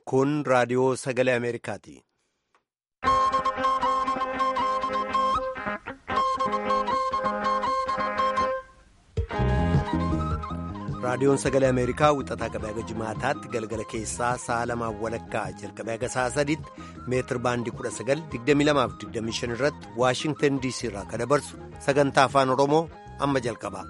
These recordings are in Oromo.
Kun raadiyoo sagalee Ameerikaati. Raadiyoon sagalee Ameerikaa wixataa qabee haga jimaataatti galgala keessaa sa'a lamaan walakkaa jalqabee haga sa'a sadiitti meetir baandii 1922-25 irratti Waashingtan DC irraa kan dabarsu sagantaa afaan Oromoo amma jalqaba.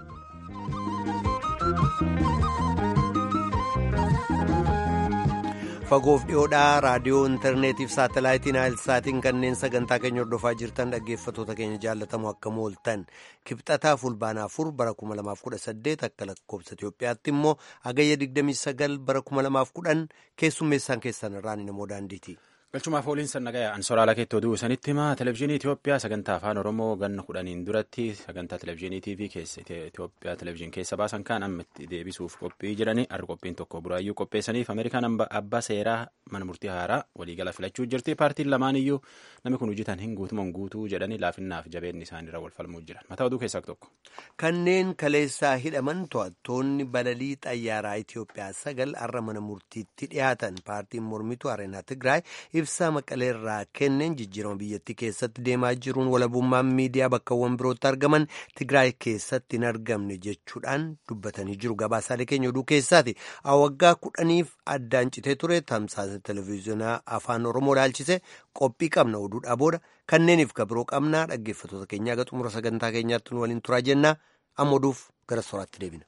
Fagoof dhiyoodhaa raadiyoo intarneetiif saatalaayitiin saatiin kanneen sagantaa keenya hordofaa jirtan dhaggeeffatoota keenya jaallatamu akka mooltan kibxataa fulbaanaa afur bara 2018 akka lakkoobsa Itoophiyaatti immoo hagayya 29 bara 2010 keessummeessaan keessan irraan namoo daandiiti. galchumaaf ooliin sannagaya ansoraala keettoo du'u sanitti himaa televezyiinii Itoophiyaa sagantaa afaan Oromoo ganna kudhaniin duratti sagantaa televezyiinii TV keessa Itoophiyaa televezyiin keessa baasan kan amma itti deebisuuf qophii jiranii har'a qophiin tokko buraayyuu qopheessaniif Ameerikaan abbaa seeraa mana murtii haaraa waliigala filachuu jirti paartiin lamaan iyyuu namni kun hojjetan hin guutumaan guutuu jedhanii laafinnaaf jabeenni isaaniirra wal falmuu jiran mataa oduu keessaa tokko. Kanneen kaleessaa hidhaman to'attoonni balalii xayyaaraa Itoophiyaa sagal har'a mana murtiitti dhiyaatan paartiin mormituu Areenaa Tigraay ibsaa maqaleerraa kenneen jijjiirama biyyattii keessatti deemaa jiruun walabummaan miidiyaa bakkawwan birootti argaman Tigraay keessatti hin argamne jechuudhaan dubbatanii jiru. Gabaasaalee keenya oduu keessaati. Waggaa kudhaniif addaan citee ture tamsaasa televezyiinaa afaan Oromoo ilaalchise qophii qabna oduudhaa booda kanneeniif kabiroo qabnaa dhaggeeffatoota keenyaa aga xumura sagantaa keenyaatti nu waliin turaa jennaa amma oduuf gara soraatti deebina.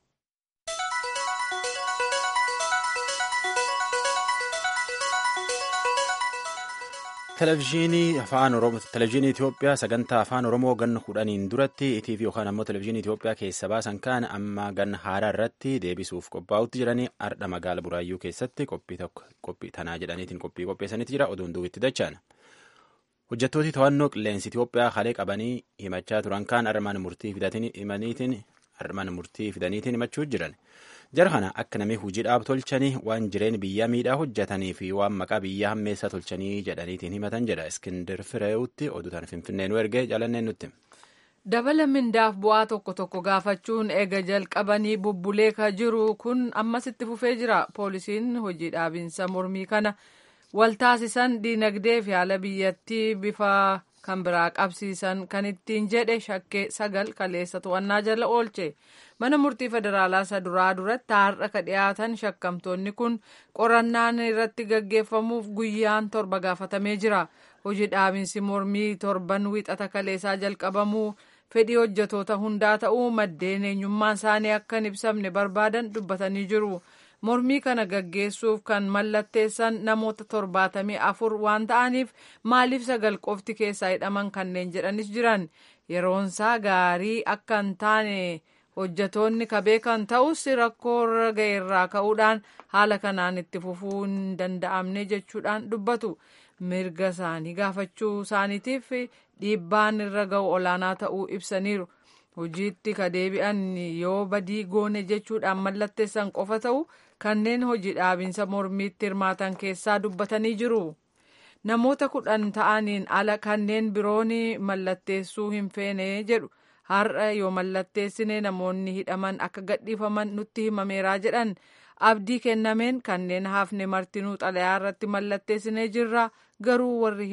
Televezyiinii afaan Oromoo Televezyiinii Itoophiyaa sagantaa afaan Oromoo ganna kudhaniin duratti ETV yookaan ammoo Televezyiinii Itoophiyaa keessa baasan kan amma ganna haaraa irratti deebisuuf qophaa'utti jiranii ardha magaala Buraayyuu keessatti qophii tokko qophii tanaa jedhaniitiin qophii qopheessanitti jira oduun duubitti dachaan. Hojjettooti to'annoo qilleensi Itoophiyaa halee qabanii himachaa turan kan armaan murtii fidaniitiin armaan murtii fidaniitiin himachuu jiran. jara kana akka namni hojiidhaaf tolchanii waan jireen biyyaa miidhaa hojjetanii fi waan maqaa biyyaa hammeessaa tolchanii jedhaniitiin himatan jedha iskindir fireewutti oduutaan finfinnee nu ergee jaalanneen nutti. dabala mindaaf bu'aa tokko tokko gaafachuun eega jalqabanii bubbulee ka jiru kun ammasitti fufee jira poolisiin hojii dhaabinsa mormii kana waltaasisan diinagdee fi haala biyyattii bifa kan biraa qabsiisan kan ittiin jedhe shakkee sagal kaleessa to'annaa jala oolche. mana murtii federaalaa isa duraa duratti har'a ka dhiyaatan shakkamtoonni kun qorannaan irratti gaggeeffamuuf guyyaan torba gaafatamee jira hojii dhaabinsi mormii torban wixata kaleessaa jalqabamuu fedhii hojjetoota hundaa ta'uu maddeen eenyummaan isaanii akka hin ibsamne barbaadan dubbatanii jiru mormii kana gaggeessuuf kan mallatteessan namoota torbaatamii afur waan ta'aniif maaliif sagal qofti keessaa hidhaman kanneen jedhanis jiran yeroonsaa gaarii akka hin taane. hojjetoonni ka beekan ta'us rakkoo irra ga'e irraa ka'uudhaan haala kanaan itti fufuu hin danda'amne jechuudhaan dubbatu mirga isaanii gaafachuu isaaniitiif dhiibbaan irra ga'u olaanaa ta'uu ibsaniiru hojiitti ka deebi'an yoo badii goone jechuudhaan mallatteessan qofa ta'u kanneen hojii dhaabinsa mormiitti hirmaatan keessaa dubbatanii jiru. namoota kudhan ta'aniin ala kanneen biroon mallatteessuu hin feene jedhu. har'a yoo mallatteessine namoonni hidhaman akka gadhiifaman nutti himameeraa jedhan abdii kennameen kanneen hafne martinuu xalayaa irratti mallatteessinee jirra garuu warri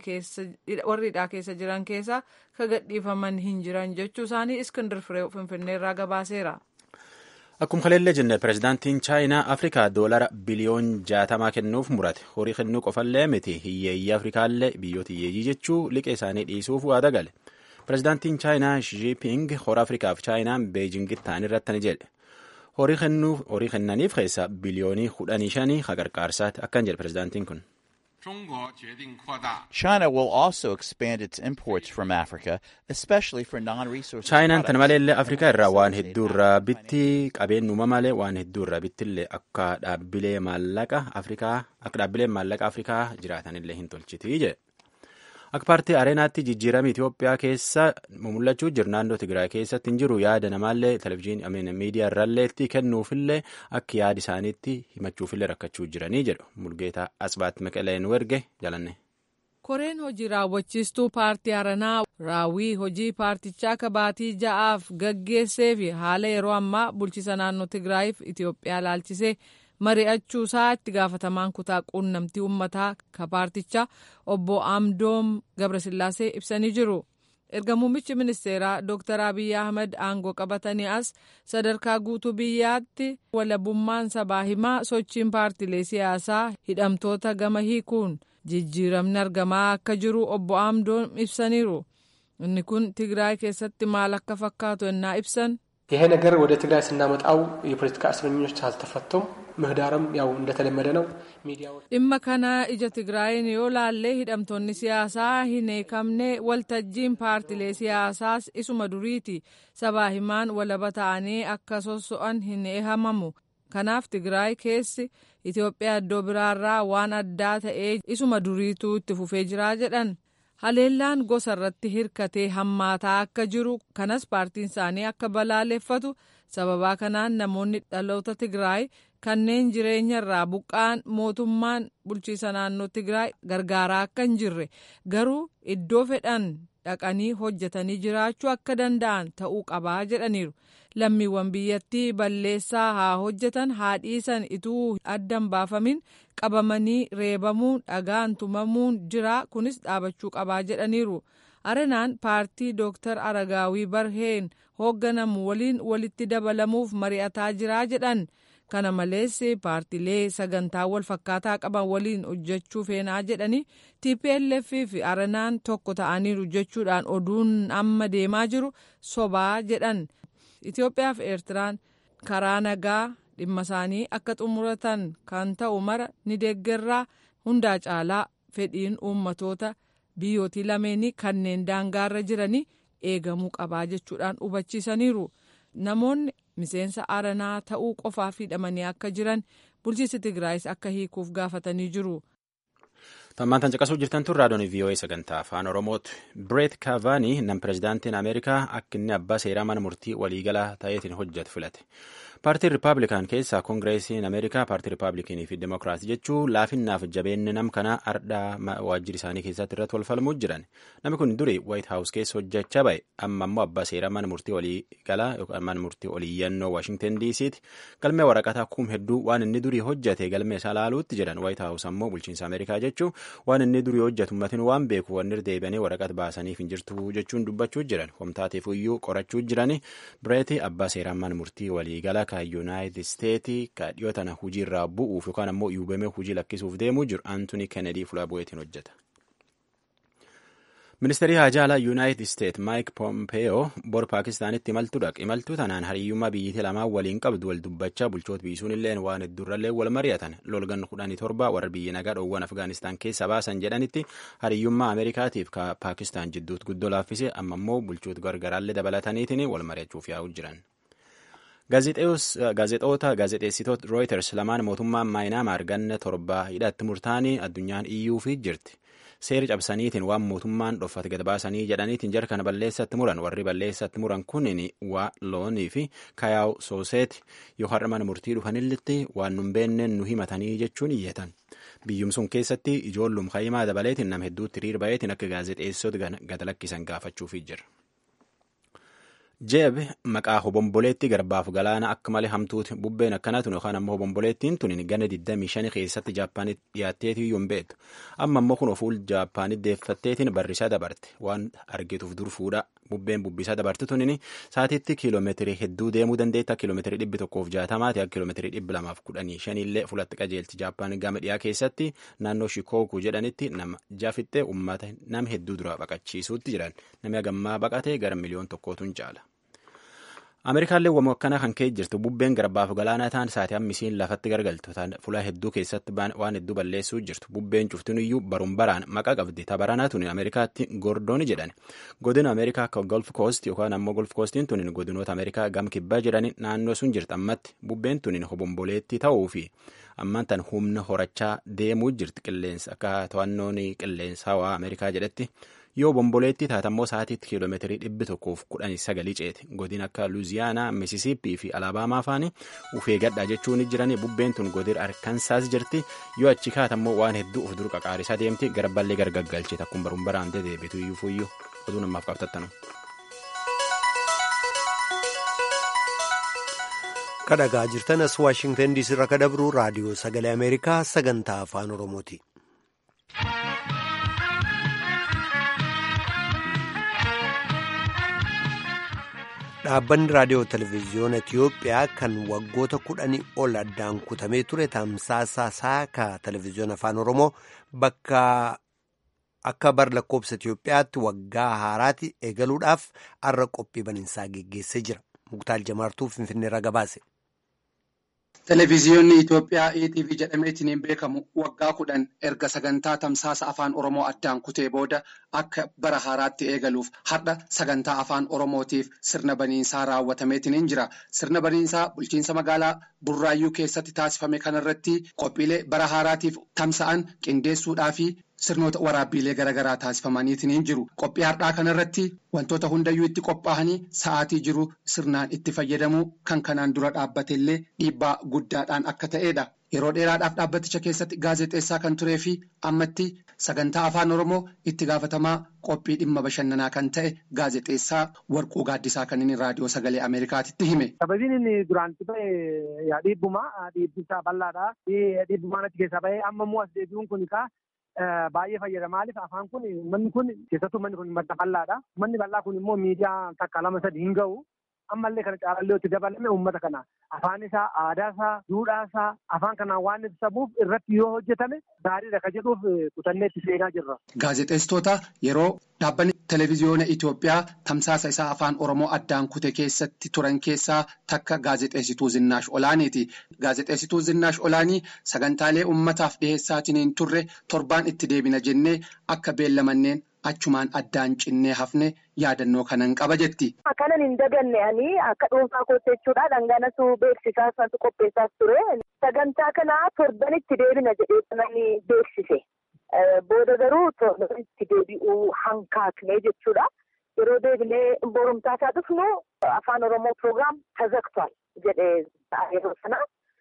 hidhaa keessa jiran keessa ka gadhiifaman hin jiran jechuu isaanii iskindir firee finfinneerraa gabaaseera. Akkuma kaleellee jenne pirezidaantiin chaayinaa Afrikaa doolara biliyoon jaatamaa kennuuf murate horii kennuu qofallee miti hiyyeeyyii Afrikaallee biyyoota hiyyeeyyii jechuu liqee isaanii dhiisuuf waada gale. Pireezidaantiin Chaayinaa Shiiping hora Afrikaaf Chaayinaan Beejingitti ta'an irratti ni jedhe. Horii kennaniif keessa biliyoonii kudhanii shanii haqarqaarsaati akkan jedhe pireezidaantiin kun. China will also expand its imports from Africa, especially for non-resource Chaayinaan tana maleellee Afrikaa irraa waan hedduurraa bitti qabeen uumamalee waan hedduurraa bittillee akka dhaabbilee maallaqa Afrikaa akka dhaabbileen maallaqa Afrikaa jiraatanillee hin tolchiti jedhe. Akka paartii areenaatti jijjiirama Itoophiyaa keessa mul'achuu jiru naannoo Tigraay keessatti hin jiru yaada namaallee televezyiinii miidiyaa irraalleetti kennuufillee akka yaada isaaniitti himachuufillee rakkachuu jiranii jedhu Mulgeetaa Asbaat Meqaleen werge jalanne. Koreen hojii raawwachiistuu paartii Aranaa raawwii hojii paartichaa kabaatii ja'aaf gaggeessee fi haala yeroo ammaa bulchiisa naannoo Tigraayiif Itoophiyaa laalchisee mari'achuusaa itti gaafatamaan kutaa quunnamtii uummataa ka paartichaa obbo Amdoom Gabrasillaasee ibsanii jiru. erga muummichi ministeeraa Dr. Abiy Ahmed aangoo qabatanii as sadarkaa guutuu biyyaatti walabummaan sabaa himaa sochiin paartilee siyaasaa hidhamtoota gama hiikuun jijjiiramni argamaa akka jiru obbo Amdoom ibsaniiru. inni kun Tigraay keessatti maal akka fakkaatu ennaa ibsan ይሄ ነገር ወደ ትግራይ ስናመጣው የፖለቲካ እስረኞች አልተፈቱም። ምህዳርም ያው እንደተለመደ ነው። ሚዲያዎች dhimma kana ija tigraayin yoo laallee hidhamtoonni siyaasaa hin hiikamne waltajjiin paartilee siyaasaas isuma duriiti sabaa himaan walaba ta'anii akka sosso'an hin eehamamu kanaaf tigraay keessi itiyoophiyaa iddoo biraarraa waan addaa ta'ee isuma duriituu itti fufee jiraa jedhan haleellaan gosa irratti hirkatee hammaataa akka jiru kanas paartiin isaanii akka balaaleffatu sababaa kanaan namoonni dhaloota tigraay kanneen jireenya irraa buqqaan mootummaan bulchiisa naannoo tigraay gargaaraa akka hin jirre garuu iddoo fedhan dhaqanii hojjetanii jiraachuu akka danda'an ta'uu qabaa jedhaniiru lammiiwwan biyyattii balleessaa haa hojjetan haa dhiisan ituu addan baafamin qabamanii reebamuun dhagaan tumamuun jira kunis dhaabachuu qabaa jedhaniiru arenaan paartii dooktar aragaawii barheen hoogganamu waliin walitti dabalamuuf mari'ataa jiraa jedhan kana malees paartilee sagantaa wal fakkaataa qaban waliin hojjechuu feenaa jedhanii tplf fi arenaan tokko ta'aniiru jechuudhaan oduun amma deemaa jiru sobaa jedhan itiyoophiyaa fi eertiraan karaa nagaa dhimma isaanii akka xumuratan kan ta'u mara ni deeggarraa hundaa caalaa fedhiin uummatoota biyyootii lameenii kanneen daangaarra jiranii eegamuu qabaa jechuudhaan hubachiisaniiru namoonni miseensa aranaa ta'uu qofaaf hidhamanii akka jiran bulchiinsi tigraayis akka hiikuuf gaafatanii jiru. Tammaan tan caqasuu jirtan tun raadiyoon VOA sagantaa afaan Oromooti. Bireet Kaavaanii nam pirezidaantiin Ameerikaa akka inni abbaa seeraa mana murtii waliigalaa ta'eetiin hojjetu filate. Paartiin Rippaabilikaan keessaa Koongireesiin Ameerikaa paartii Rippaabilikinii fi Dimokiraatii jechuun laafinnaaf jabeenni nam kanaa ardhaa waajjira isaanii keessatti irratti wal falmuu jiran. Namni kun durii Waayit Haawus keessa hojjechaa ba'e amma immoo abbaa seeraa mana murtii waliigalaa yookaan mana murtii oliiyyannoo Waashingtan DC'ti. Galmee waraqataa kum hedduu waan inni durii hojjete galmee isaa laaluutti jedhan Waayit Haawus ammoo bulchiinsa Ameerikaa jechuun waan inni durii hojjetu ummatiin waan beeku wanni deebi'anii waraqata baasaniif hin jirtu jechuun dubbachuu jiran homtaateef iyyuu qorachuu jiran bireeti abbaa seeraan mana murtii waliigalaa kan yuunaayitid isteetii ka dhiyoo tana hujii irraa bu'uuf yookaan ammoo yuubamee hujii lakkisuuf deemuu jiru antoonii kennedii fuula bu'eetiin hojjeta. ministeerii haajaalaa yuunaayitid isteet maayik pompeeyoo bor paakistaanitti imaltuu dhaq imaltuu tanaan hariyyummaa biyyattii lamaan waliin qabdu wal dubbachaa bulchoota biisuun illeen waan hedduurrallee wal mari'atan lolgan kudhanii torba warra biyya nagaa dhoowwan afgaanistaan keessa baasan jedhanitti hariyyummaa ameerikaatiif ka paakistaan jidduutti guddoo laaffise amma immoo bulchoota gargaraallee dabalataniitiin wal mari'achuuf yaa'uu jiran. gaazexoota gaazexeessitoota rooyiters lamaan mootummaan maayinaamaar ganna torba hidhatti murtaanii addunyaan iyyuufi jirti. seera cabsaniitiin waan mootummaan dhoffate gad baasanii jedhaniitiin jara kana balleessatti muran warri balleessatti muran kunin waa loonii fi kayaaw sooseeti yoo har'a mana murtii dhufanilletti waan nun beenneen nu himatanii jechuun iyyatan biyyum sun keessatti ijoollum kayimaa dabaleetiin nama hedduutti hiriir bayeetiin akka gaazexeessota gad lakkisan gaafachuufi jira. jeeb maqaa hobomboleetti garbaaf galaana akka malee hamtuuti bubbeen akkanatun yookaan ammoo hobomboleettiin tun gana 25 keessatti jaappaanitti dhiyaatteetii iyyuu hin beektu amma ammoo kun ofuul jaappaanitti deeffatteetiin barrisaa dabarte waan argituuf dur fuudha bubbeen bubbisaa dabarte tunin saatiitti kiiloomeetirii hedduu deemuu dandeetta kiiloomeetirii dhibbi tokkoof jaatamaati akka kiiloomeetirii dhibbi lamaaf kudhanii shanillee fulatti qajeelti jaappaan gama dhiyaa keessatti naannoo shikooku jedhanitti nama jaafittee ummata nama hedduu dura baqachiisuutti jiran namni hagammaa baqatee gara miliyoon tokkootuun caala. Ameerikaallee wamoo akkana kan ka'e jirtu bubbeen garbaaf galaanaa ta'an saatii hammisiin lafatti gargaltu fuula hedduu keessatti waan hedduu balleessuu jirtu bubbeen cuftin iyyuu baruun baraan maqaa qabdi tabaranaa tuni Ameerikaatti gordooni jedhan godina Ameerikaa akka golf koost yookaan ammoo golf koostiin tunin godinoota Ameerikaa gam kibbaa jedhani naannoo sun jirti ammatti bubbeen tunin hobomboleetti ta'uu fi ammaan tan humna horachaa deemuu jirti qilleensa akka to'annoon qilleensa hawaa Ameerikaa jedhetti. yoo bomboleetti taatammoo sa'aatiitti kiiloomeetirii dhibbi tokkoof kudhanii sagalii ceeti godin akka luuziyaanaa misisiippii fi alaabaamaa faani ufee gadhaa jechuun jirani bubbeen tun godin arkansaas jirti yoo achi kaatammoo waan hedduu of dur qaqaarisaa deemti garballee gargaggalchite akkuma baruun baraamtee deebitu iyyuu fuyyuu oduu namaaf qabtattanu. kadhagaa jirtan as waashingtan diisii irraa kadabru raadiyoo sagalee ameerikaa sagantaa afaan oromooti. dhaabbanni raadiyoo televezyiyoona itiyoophiyaa kan waggoota kudhanii ol addaan kutamee ture tamsaasa saaka televezyiyoona afaan oromoo bakka akka bar lakkoobsa itiyoophiyaatti waggaa haaraatti eegaluudhaaf har'a qophii baniinsaa geggeessee jira muktaal jamaartuu finfinneerra gabaase. Televezyiyoonni Itoophiyaa ETV jedhameetiin beekamu waggaa kudhan erga sagantaa tamsaasa afaan Oromoo addaan kutee booda akka bara haaraatti eegaluuf har'a sagantaa afaan Oromootiif sirna baniinsaa raawwatameetiin jira. Sirna baniinsaa bulchiinsa magaalaa Burraayyuu keessatti taasifame kanarratti qophiilee bara haaraatiif tamsa'an qindeessuudhaa fi sirnoota waraabbiilee garaagaraa taasifamaniitiin jiru. Qophii har'aa kanarratti wantoota hundayyuu itti qophaa'anii sa'aatii jiru sirnaan itti fayyadamuu kan kanaan dura dhaabbate illee dhiibbaa guddaadhaan akka ta'edha. Yeroo dheeraadhaaf dhaabbaticha keessatti gaazexeessaa kan turee fi ammatti sagantaa afaan Oromoo itti gaafatamaa qophii dhimma bashannanaa kan ta'e gaazexeessaa Warquu Gaaddisaa kan inni raadiyoo sagalee Ameerikaatitti hime. Sababiin inni duraan itti bahe dhiibbuma dhiibbisaa bal'aadha. Dhiibbumaan achi keessaa bahee amma immoo as deebi'uun kun baay'ee fayyada maaliif afaan kun manni kun keessattuu manni kun madda bal'aadha. Manni bal'aa kun immoo miidiyaa takka lama sadi hin ga'u. ammallee kana caalallee itti dabalame uummata kana afaan isaa aadaa isaa duudhaa isaa afaan kanaan waan ibsamuuf irratti yoo hojjetame gaariidha ka jedhuuf kutannee itti seenaa jirra. Gaazexeessitoota yeroo dhaabbanni televezyiyoona Itoophiyaa tamsaasa isaa afaan Oromoo addaan kute keessatti turan keessaa takka gaazexeessituu Zinnaash Olaaniiti. Gaazexeessituu Zinnaash Olaanii sagantaalee uummataaf dhiheessaatiin turre torbaan itti deebina jennee akka beellamanneen achumaan addaan cinnee hafne yaadannoo kanan qaba jetti. Kanan hin daganne ani akka dhuunfaa kootti jechuudha dhanganatu beeksisaa sanatu qopheessaas ture. Sagantaa kana torbanitti deebina jedhee namni beeksise. Booda garuu torbanitti deebi'uu hankaafne jechuudha. Yeroo deebinee borumtaa isaa dhufnu afaan Oromoo piroogiraam tazaktual jedhee yeroo sana.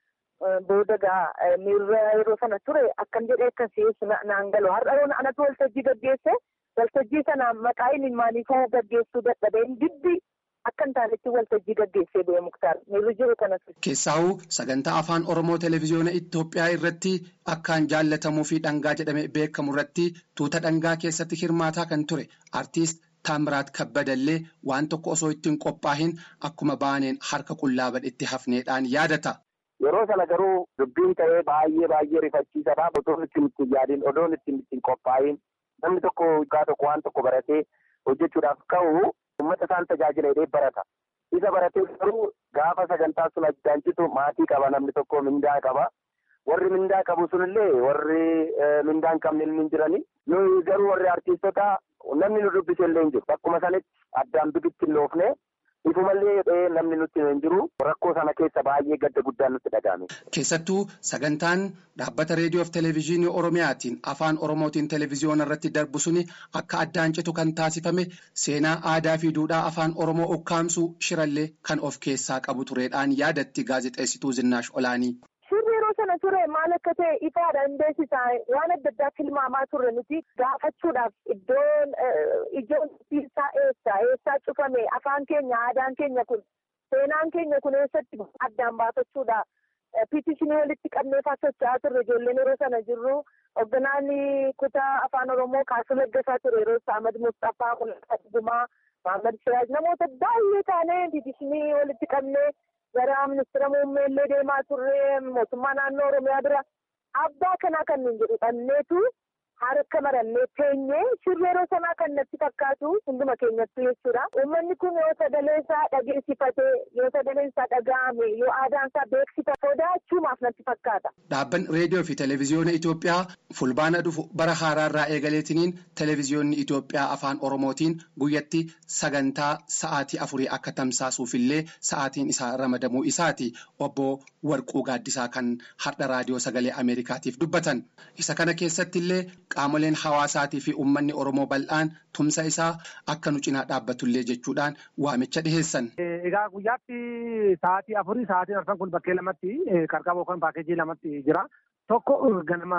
Booda gaa miirra yeroo sana ture akkam jedhee akkasii naan galu har'a anatu waltajjii gaggeesse. waltajjii sana maqaa inni maaliifuu gaggeessuu dadhabeen dibbi akka hin taanetti waltajjii gaggeessee ba'e muktaar miirri jiru kanas. Keessaahuu sagantaa afaan Oromoo televezyiyoona Itoophiyaa irratti akkaan jaallatamuu fi dhangaa jedhamee beekamu irratti tuuta dhangaa keessatti hirmaataa kan ture artiist Taamiraat Kabbadallee waan tokko osoo ittiin qophaa'in akkuma baaneen harka qullaa badhetti hafneedhaan yaadata. Yeroo sana garuu dubbiin ta'ee baay'ee baay'ee rifachiisadha. Odoon ittiin ittiin yaadin odoon ittiin ittiin qophaa'in namni tokko waggaa tokko waan tokko baratee hojjechuudhaaf ka'u uummata isaan tajaajila jedhee barata. Isa baratee garuu gaafa sagantaa sun addaan citu maatii qaba namni tokko mindaa qaba. Warri mindaa qabu sunillee warri mindaa hin qabne hin jirani. Nuyi garuu warri artiistota namni nu dubbise illee hin jiru. Bakkuma sanitti addaan bibitti hin loofne. Ifumallee namni nutti hin jiru rakkoo sana keessa baay'ee gadda guddaan nutti dhagahame. Keessattuu sagantaan dhaabbata reediyoo fi televezyiinii Oromiyaatiin afaan Oromootiin televezyiyoona irratti darbu suni akka addaan citu kan taasifame seenaa aadaa fi duudhaa afaan Oromoo ukkaamsuu shirallee kan of keessaa qabu tureedhaan yaadatti gaazexeessituu Zinnaash Olaanii. Suurri yeroo sana ture maal akka ta'e ifaadha hin beeksisaa waan adda addaa tilmaamaa turre nuti gaafachuudhaaf iddoon ijoon isaa eessa eessaa cufame afaan keenya aadaan keenya kun seenaan keenya kun eessatti addaan baafachuudha. Piitishinii walitti qabneefaa socho'aa turre ijoolleen yeroo sana jirru hoogganaan kutaa afaan Oromoo kaasuu laggasaa ture yeroo isaa Ahmad Mustaffaa Mul'ataa Dhugumaa Mahammad Siraaj namoota baay'ee taanee piitishinii walitti qabnee gara ministeera muummee illee deemaa turre mootummaa naannoo oromiyaa bira abbaa kanaa kan nuun jedhu dhanneetu harka marannee teenyee shirri yeroo sanaa kan natti fakkaatu hunduma keenyattu jechuudha. Uummanni kun yoo sagalee isaa dhageessifatee yoo sagaleen isaa dhaga'ame yoo aadaan isaa beeksifate sodaachuumaaf natti fakkaata. Dhaabbanni reediyoo fi televezyiyoona Itoophiyaa fulbaana dhufu bara haaraarraa eegaleetiniin televezyiyoonni Itoophiyaa afaan Oromootiin guyyatti sagantaa sa'aatii afurii akka tamsaasuufillee sa'aatiin isaa ramadamuu isaati obbo Warquu Gaaddisaa kan har'a raadiyoo sagalee Ameerikaatiif dubbatan. Isa kana keessatti illee qaamoleen hawaasaatii fi uummanni Oromoo bal'aan tumsa isaa akka nu cinaa dhaabbatullee jechuudhaan waamicha dhiheessan. Egaa guyyaatti sa'aatii afurii sa'aatiin arfan kun bakkee lamatti qarqaba yookaan paakeejii lamatti jira. Tokko ganama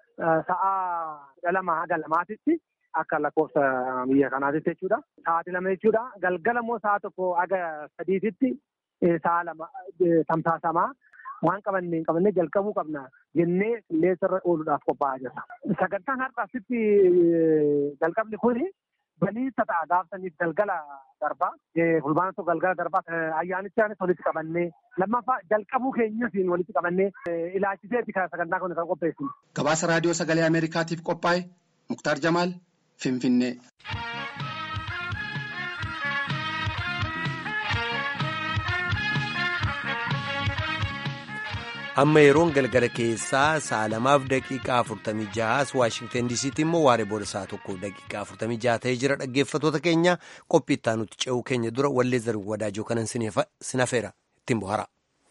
sa'a lama haga lamaatitti akka lakkoofsa biyya kanaatitti jechuudha. Sa'aatii lama jechuudha. Galgala immoo sa'a tokko haga sadiititti sa'a lama tamsaasamaa waan qabanne hin qabannee jalqabuu qabna jennee qilleensarra ooluudhaaf qophaa'aa jirra. Sagantaan har'aasitti jalqabni kuni baniinsa ta'a gaafsaniif galgala darbaa fulbaana tokko galgala darbaa ayyaanichaanis walitti qabannee lammaffaa jalqabuu keenyasiin walitti qabannee ilaalchiseeti kan sagantaa kana kan qopheessinu. Gabaasa raadiyoo sagalee Ameerikaatiif qophaa'e Muktaar Jamaal Finfinnee. amma yeroon galgala keessaa sa'a lamaaf daqiiqaa afurtamii jahaas waashingtan diisiitti immoo waaree booda sa'a tokkoof daqiiqaa afurtamii jaha ta'ee jira dhaggeeffatoota keenya qophii itti aanutti ce'uu keenya dura wallee zarri wadaajoo kanan sinafeera ittiin bohara.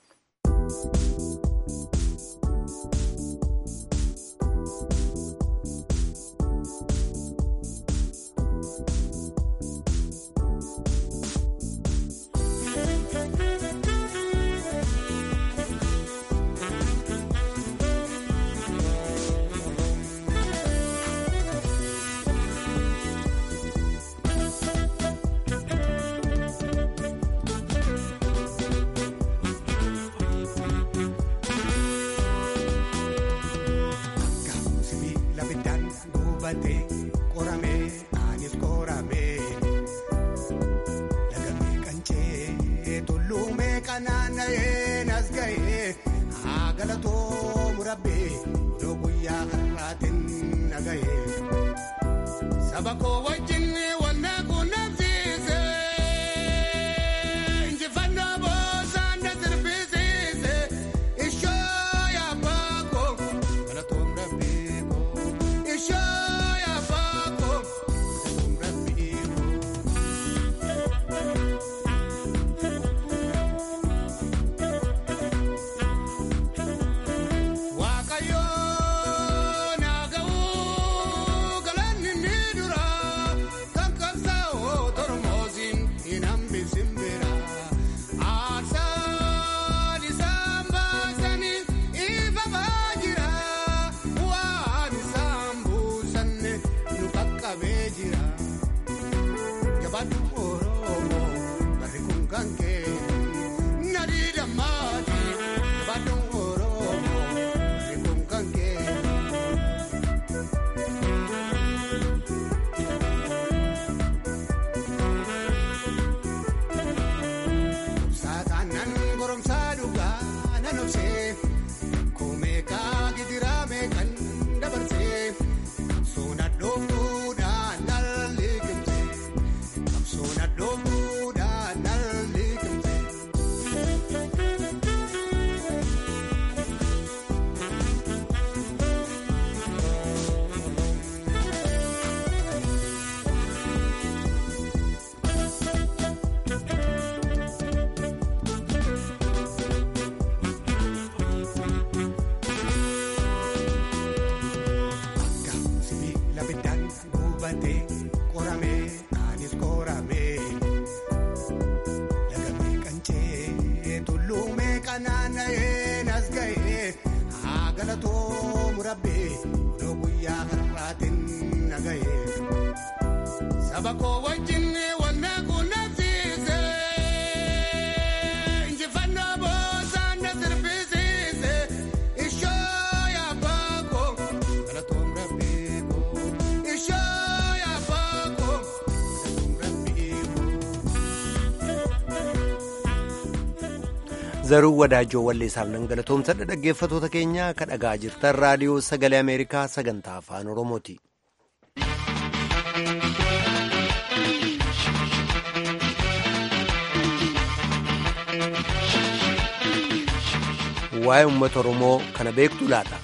zaruu wadaajoo walleessaaf nan galatoomsadha dhaggeeffatoota keenya ka dhagaa jirtan raadiyoo sagalee ameerikaa sagantaa afaan oromooti. waa'ee uummata oromoo kana beektu laata.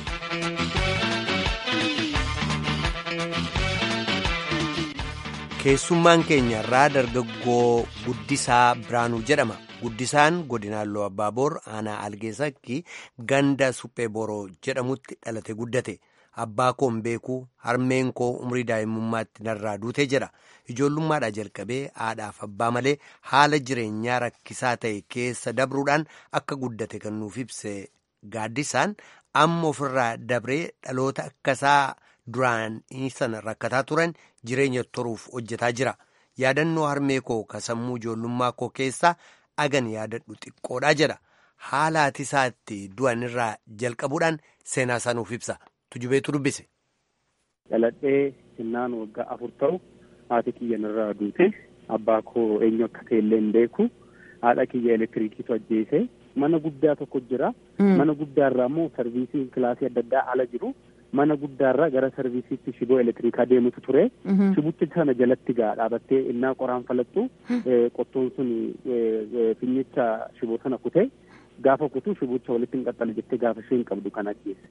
keessummaan keenya irraa dargaggoo guddisaa biraanuu jedhama. guddisaan godinaan abbaaboor aanaa algeessakki ganda suphee boroo jedhamutti dhalate guddate abbaa koon beekuu harmeen koo umrii daa'imummaatti narraa duute jedha ijoollummaadhaa jalqabee haadhaaf abbaa malee haala jireenyaa rakkisaa ta'e keessa dabruudhaan akka guddate kan nuuf ibse gaaddisaan amma ofirraa dabree dhaloota akkasaa duraan sana rakkataa turan jireenya toruuf hojjetaa jira yaadannoo harmee koo ka sammuu ijoollummaa koo keessaa. agan yaadadhu xiqqoodha jedha haala haati isaatti du'an irraa jalqabuudhaan seenaa isaa nuuf ibsa tujubeetu dubbise. Dhaladhee sinnaan waggaa afur ta'u haati kiyyan irraa duute abbaa koo eenyu akka ta'e illee hin beeku haadha kiyya elektiriikiitu ajjeese mana guddaa tokko jira mana guddaarraa immoo sarviisiin kilaasii adda addaa ala jiru mana guddaarraa gara sarviisiitti shiboo elektiriikaa deemutu ture shibicha sana jalatti gaa dhaabattee innaa qoraan falattu qottoon sun finnicha shiboo sana kute gaafa kutu shibicha walitti hin qaxxale jettee gaafa isheen qabdu kan ajjeese.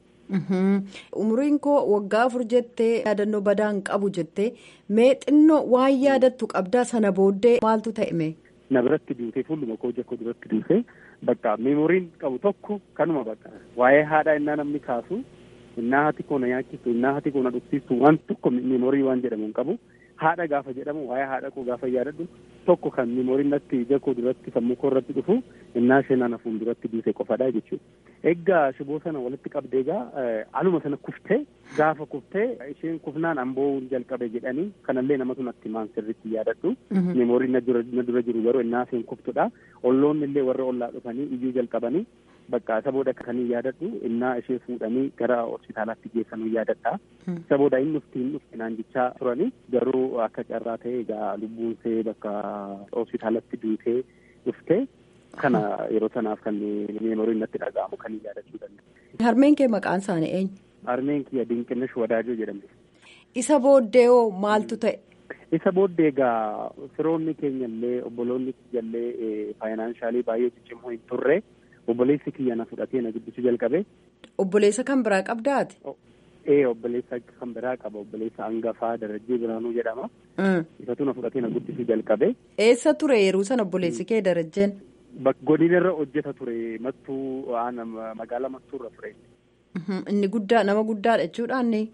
umriin koo waggaa afur jettee yaadannoo badaa hin qabu jettee mee xinnoo waan yaadattu qabdaa sana booddee maaltu ta'e mee. na biratti duutee fuulduma koo jakko duratti duutee bakka meemoriin qabu tokko kanuma bakka waa'ee haadhaa innaa namni kaasu innaa hati koo na yaachisu innaa hati koo na dhugsiisu waan tokko meemorii waan jedhamu hin qabu haadha gaafa jedhamu waa'ee haadha koo gaafa yaadadhu tokko kan meemoriin natti jakko duratti sammuu koo irratti dhufu innaa isheen ana fuulduratti duute qofadha jechuudha. Egaa shiboo sana walitti qabdee egaa aluma sana kuftee gaafa kuftee isheen kufnaan amboo jalqabe jedhanii kanallee namatu natti maan sirriitti yaadadhu. Meemoriin na dura jiru garuu innaa isheen kuftudha. Olloonni illee warra ollaa dhufanii iyyuu jalqabanii bakka isa booda kan yaadadhu innaa ishee fuudhanii gara hospitaalaatti geessanuu yaadadha. Isa booda inni dhufti hin dhufti naan jechaa turanii garuu akka carraa ta'e egaa lubbuun ishee bakka hospitaalatti duutee dhuftee kana yeroo sanaaf kan meemoriin natti dhaga'amu kan yaadachuu danda'a. Harmeen kee maqaan isaanii eenyu? Harmeen kiyya Dinqinnesh Wadaajoo jedhamti. Isa booddee hoo maaltu ta'e? Isa booddee egaa firoonni keenya illee obboloonni kiyya illee faayinaansaalii baay'ee ciccimoo hin turre obboleessi kiyya na fudhatee na guddisuu jalqabe. Obboleessa kan biraa qabdaati? Ee obboleessa kan biraa qaba obboleessa hangafaa Darajjee Biraanuu jedhama. Isatu na fudhatee na guddisuu jalqabe. Eessa ture yeroo sana obboleessi kee Darajjeen? Godina irra hojjeta ture mattuu magaalaa mattuurra ture. Inni guddaa nama guddaadha jechuudhaan ni.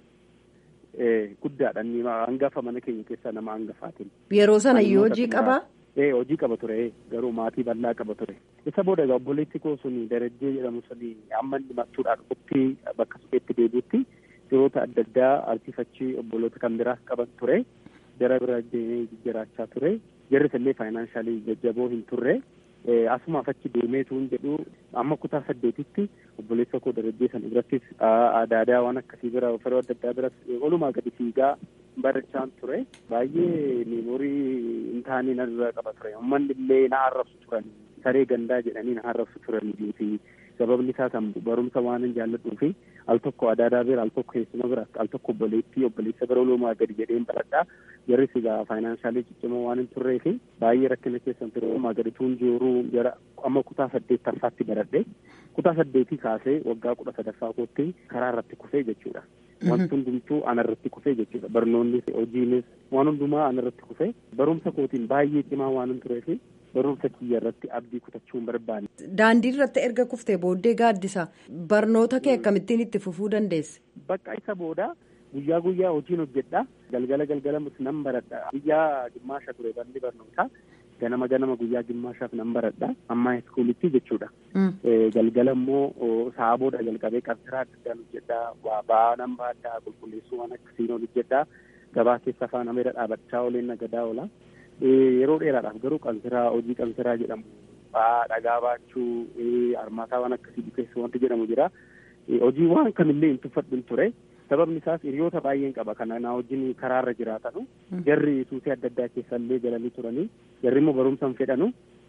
Guddaadha inni hangafa mana keenya keessaa nama hangafaatiin. Yeroo sana iyyuu hojii qabaa? Ee hojii qaba ture garuu maatii bal'aa qaba ture. Isa booda egaa obboleessi koo suni darajjee jedhamu suni amma inni mattuudhaa dhufutti bakka supheetti deebi'utti yeroota adda addaa arsiifachii obboloota kan biraas qaban ture. Jara bira deemee jiraachaa ture. Jarris illee faayinaansaalii jajjaboo hin turre. Asumaaf achi deemeetu hin jedhu amma kutaa saddeetitti obboleessa koo darajjee sana birattis aadaa waan akkasii bira firoo adda addaa biras olumaa gadi fiigaa barachaan ture baay'ee meemorii hin taane narra qaba ture uummanni illee na arrabsu turan saree gandaa jedhanii na arrabsu turanii fi sababni isaa kan barumsa waan hin jaalladhuu fi al tokko adaadaa bira al tokko keessuma bira al tokko obboleettii obboleessa bira olumaa gadi jedheen baradhaa jarris egaa faayinaansaalii ciccimoo waan hin turree fi baay'ee rakkina keessan ture olumaa gadi tuun jiru jara amma kutaa saddeettaffaatti baradhe kutaa saddeetii kaasee waggaa kudha sadaffaa kootti karaa irratti kufee jechuudha. Wanti hundumtuu ana irratti kufee jechuudha. Barnoonnis hojiinis waan hundumaa ana irratti kufee barumsa kootiin baay'ee cimaa waan hin turee fi barumsa kiyya irratti abdii kutachuu hin barbaanne. Daandii irratti erga kuftee booddee gaaddisa barnoota kee akkamittiin itti fufuu dandeesse? Bakka isa booda guyyaa guyyaa hojiin hojjedha galgala galgala nan baradha guyyaa gimmaasha ture balli barnootaa ganama ganama guyyaa gimmaashaaf nan baradha amma iskuulitti jechuudha. Galgala immoo sa'a booda jalqabee qabsiraa adda addaan hojjedha waa ba'aa nan baadhaa qulqulleessuu waan akkasiin hojjedha gabaa keessa afaan ameera dhaabachaa ooleen nagadaa oola. Yeroo dheeraadhaaf garuu qansiraa hojii qansiraa jedhamu ba'aa dhagaa baachuu armaataa waan akkasii bukeessu wanti jedhamu jira. Hojii waan kamillee hin tuffadhu ture. sababni isaas hiriyoota baay'een qaba kana na wajjin karaarra jiraatanu jarri suusii adda addaa keessa illee galanii turanii jarri immoo barumsa hin fedhanu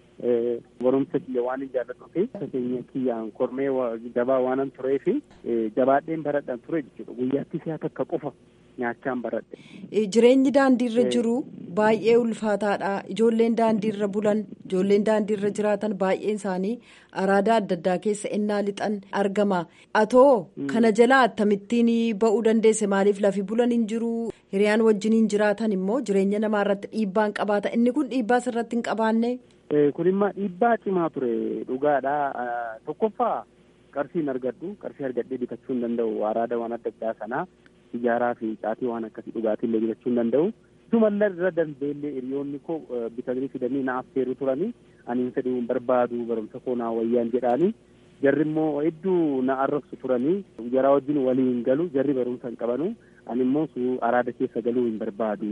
barumsa kiyya waan hin jaalladhu fi keenya kiyyaan kormee jabaa waanan turee fi jabaadheen baradhan ture jechuudha guyyaatti si'a takka qofa nyaachaan baradhe. Jireenyi daandiirra jiru baay'ee ulfaataadha. Ijoolleen daandiirra bulan, ijoolleen daandiirra jiraatan baay'een isaanii araadaa adda addaa keessa innaa lixan argama. Atoo kana jalaa akkamittiin ba'uu dandeesse maaliif lafi bulan hin jiru? Hiriyaan wajjiniin jiraatan immoo jireenya namaa irratti dhiibbaan qabaata. Inni kun dhiibbaa sirratti hin qabaanne? Kun immoo dhiibbaa cimaa ture dhugaadha. Tokkoffaa qarshiin argadhu qarshii argadhee bitachuu hin danda'u araada waan adda addaa sanaa. Ijaaraa fi caatii waan akkasii dhugaatii illee bitachuu hin danda'u. Isumallee irra dandeellee hiriyoonni koo bitanii fidanii na affeeru turanii ani hin fedhuu hin barbaadu barumsa koo naa wayyaan jedhaanii jarri immoo hedduu na arrabsu turanii jaraa wajjin walii hin galu jarri barumsa hin qabanu ani immoo araada keessa galuu hin barbaadu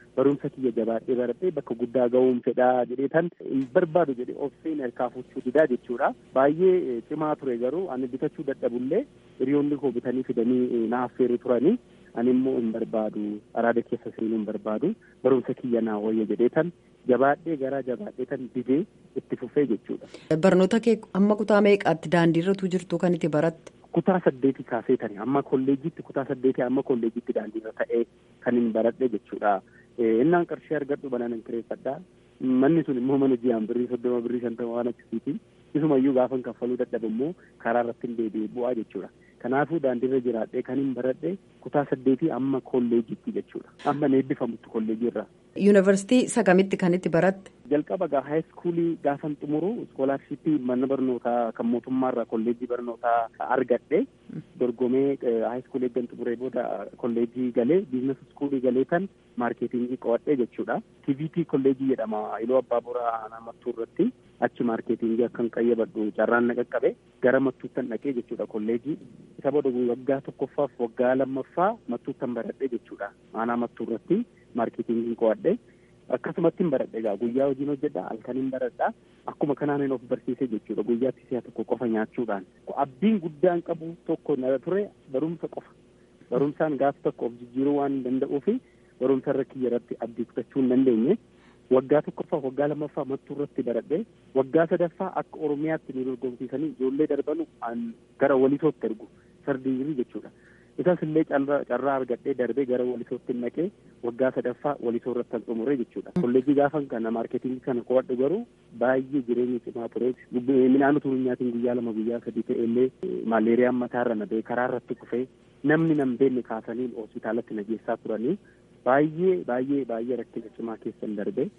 barumsa kiyya jabaadhee baradhee bakka guddaa ga'uun fedhaa jedhee tan hin barbaadu jedhee obseen harkaa fuuchuu didaa jechuudha. Baay'ee cimaa ture garuu ani bitachuu dadhabullee hiriyoonni koo bitanii fidanii na affeeru turanii ani immoo hin barbaadu araada keessa seenuu hin barbaadu barumsa kiyya naa wayya jedhee tan jabaadhee garaa jabaadhee tan didee itti fufee jechuudha. Barnoota kee amma kutaa meeqaatti daandiirratu jirtu kan itti baratte? Kutaa saddeetii kaasee tani amma kolleejiitti kutaa saddeetii amma kolleejiitti daandiirra ta'ee kan hin baradhe jechuudha. Innaan qarshii argadhu banaan hin kireeffadha. Manni sun immoo mana ji'aan birrii soddoma birrii shantama waan akkasiiti. Isumayyuu gaafa kaffaluu dadhabu immoo karaa irratti hin deebi'e bu'aa jechuudha. Kanaafuu daandiirra jiraadhee kan hin baradhe kutaa saddeetii amma kolleejiitti jechuudha. Amma eebbifamutti kolleejii irraa. Yuunivarsiitii sagamitti kan itti baratte? Jalqaba gaa haayiskuulii gaafan xumuru iskoolaarshippii mana barnootaa kan mootummaarraa kolleejii barnootaa argadhe dorgomee haayiskuulii eeggan xumuree booda kolleejii galee biizines iskuulii galee kan maarkeetingii qo'adhee jechuudha. TVT kolleejii jedhama iloo abbaa boraa aanaa mattuu irratti achi maarkeetingii akkan qayyabadhu carraan na qaqqabe gara mattuuttan dhaqee jechuudha kolleejii isa booda waggaa tokkoffaaf waggaa lammaffaa mattuuttan baradhee jechuudha aanaa mattuu irratti maarkeetingiin qo'adhe akkasumatti hin baradhe egaa guyyaa hojiin hojjedha halkan hin baradha akkuma kanaan of barsiise jechuudha guyyaatti si'a tokko qofa nyaachuudhaan abdiin guddaan qabu tokko na ture barumsa qofa barumsaan gaaf tokko of jijjiiruu waan hin danda'uu fi barumsa irra kiyya irratti abdii kutachuu hin dandeenye waggaa tokkoffaa waggaa lammaffaa mattuu irratti baradhe waggaa sadaffaa akka oromiyaatti nu dorgomsiisanii ijoollee darbanu gara walisootti ergu sardiirii jechuudha. isas illee carraa argadhee darbee gara walisootti naqee waggaa sadaffaa walisoo irratti kan xumure jechuudha. Kolleejii gaafan kana maarketingii kana qo'adhu garuu baay'ee jireenya cimaa ture. Midhaan utuu hin nyaatiin guyyaa lama guyyaa sadii ta'e illee maaleeriyaan mataarra na ba'e karaa irratti kufee namni nan beekne kaasanii hospitaalatti na geessaa turanii baay'ee baay'ee baay'ee rakkina cimaa keessan darbe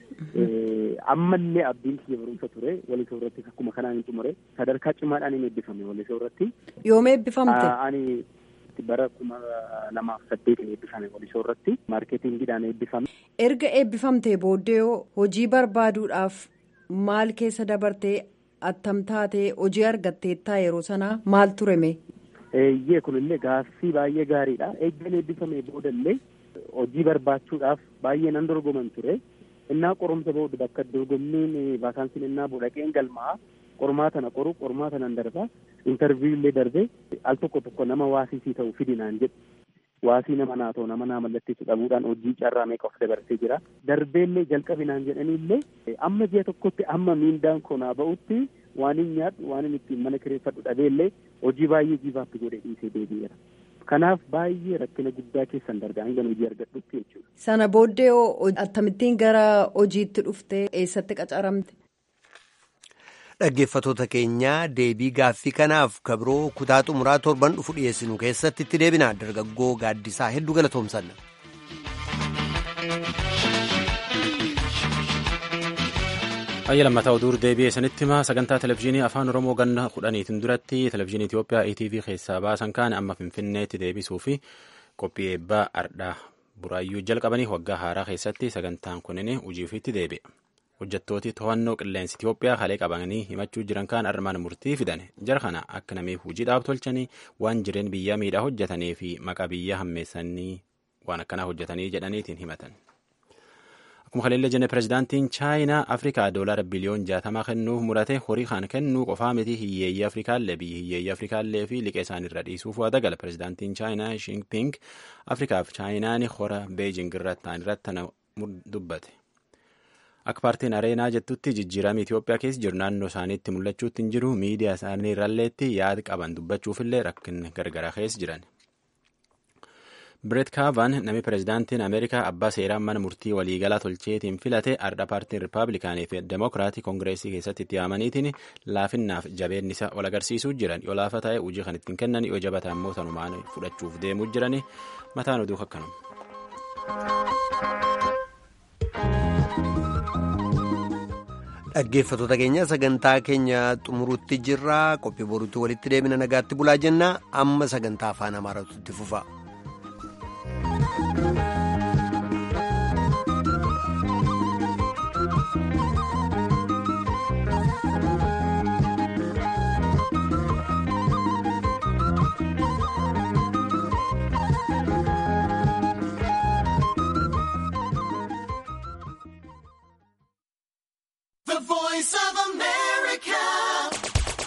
ammallee abdiin kiyya barumsa ture walisoo irratti akkuma kanaan hin xumure sadarkaa cimaadhaan hin eebbifame walisoo irratti. Yoom eebbifamte? Ani bara kuma lamaaf saddeet eebbifame walisoo irratti maarkeetingiidhaan eebbifame. Erga eebbifamtee booddee hojii barbaaduudhaaf maal keessa dabartee attam taatee hojii argatteettaa yeroo sanaa maal tureme? Eeyyee kunillee gaaffii baay'ee gaariidha. Eeggan eebbifame boodallee hojii barbaachuudhaaf baay'ee nan dorgoman ture. Innaa qorumsa booda bakka dorgommiin vaakaansiin innaa boodhaqeen galmaa qormaata na qoru qormaata nan darba intarviyu illee darbe al tokko tokko nama waasisii ta'u fidinaan jedhu waasii nama naa ta'u nama naa mallatteessu dhabuudhaan hojii carraa meeqa of dabarsee jira darbeellee jalqabinaan jedhaniillee amma ji'a tokkotti amma miindaan koo naa ba'utti waan hin nyaadhu waan hin ittiin mana kireeffadhu dhabeellee hojii baay'ee jiifaatti godhee dhiisee deebi'eera. Kanaaf baay'ee rakkina guddaa keessan dargaa hanga hojii argadhutti jechuudha. Sana booddee akkamittiin gara hojiitti dhuftee eessatti qacaramte? Dhaggeeffatoota keenyaa deebii gaaffii kanaaf kabroo kutaa xumuraa torban dhufu dhiyeessinu keessatti itti deebina dargaggoo gaaddisaa hedduu galatoomsanna. Ayya lammataa oduu deebi'ee sanitti himaa sagantaa televizyiinii afaan oromoo ganna kudhaniitiin duratti televizyiinii Itoophiyaa ETV keessaa baasan kaan amma finfinneetti deebisuu fi qophii eebbaa ardhaa buraayyuu jalqabanii waggaa haaraa keessatti sagantaan kunin hojiifitti deebi'a. hojjettooti to'annoo qilleensa Itoophiyaa halee qabanii himachuu jiran kaan armaan murtii fidan jara kana akka namiif hojiidhaaf tolchanii waan jireen biyyaa miidhaa hojjetanii fi maqaa biyyaa hammeessanii waan akkanaa hojjetanii jedhaniitiin himatan. Akkuma kaleellee jenne pirezidaantiin chaayinaa Afrikaa doolaara biliyoon jaatamaa kennuuf murate horii kan kennuu qofaa miti hiyyeeyyii Afrikaallee biyyi hiyyeeyyii Afrikaallee fi liqee isaaniirra dhiisuuf waa dagala pirezidaantiin chaayinaa Shiinping Afrikaaf chaayinaan hora beejing irratti ta'an irratti dubbate. Akka paartiin areenaa jettutti jijjiirama Itoophiyaa keessa jiru naannoo isaaniitti mul'achuutti hin jiru miidiyaa isaanii irralleetti yaada qaban dubbachuufillee rakkinni gargaraa keessa jiran. Biret Kaavan namni pirezidaantiin Ameerikaa abbaa seeraan mana murtii waliigalaa tolcheetiin filate ardha paartiin Rippaabilikaanii fi Demokiraatii Koongireesii keessatti itti yaamaniitiin laafinnaaf jabeenni isaa ol agarsiisuu jiran yoo laafa ta'e hojii kan ittiin kennan yoo jabataa immoo sanumaan fudhachuuf deemuu jiran mataan oduu akkanuma. dhaggeeffatoota keenya sagantaa keenya xumuruutti jirra qophii boruutti walitti deebina nagaatti bulaa jenna amma sagantaa afaan amaaraatu itti fufa.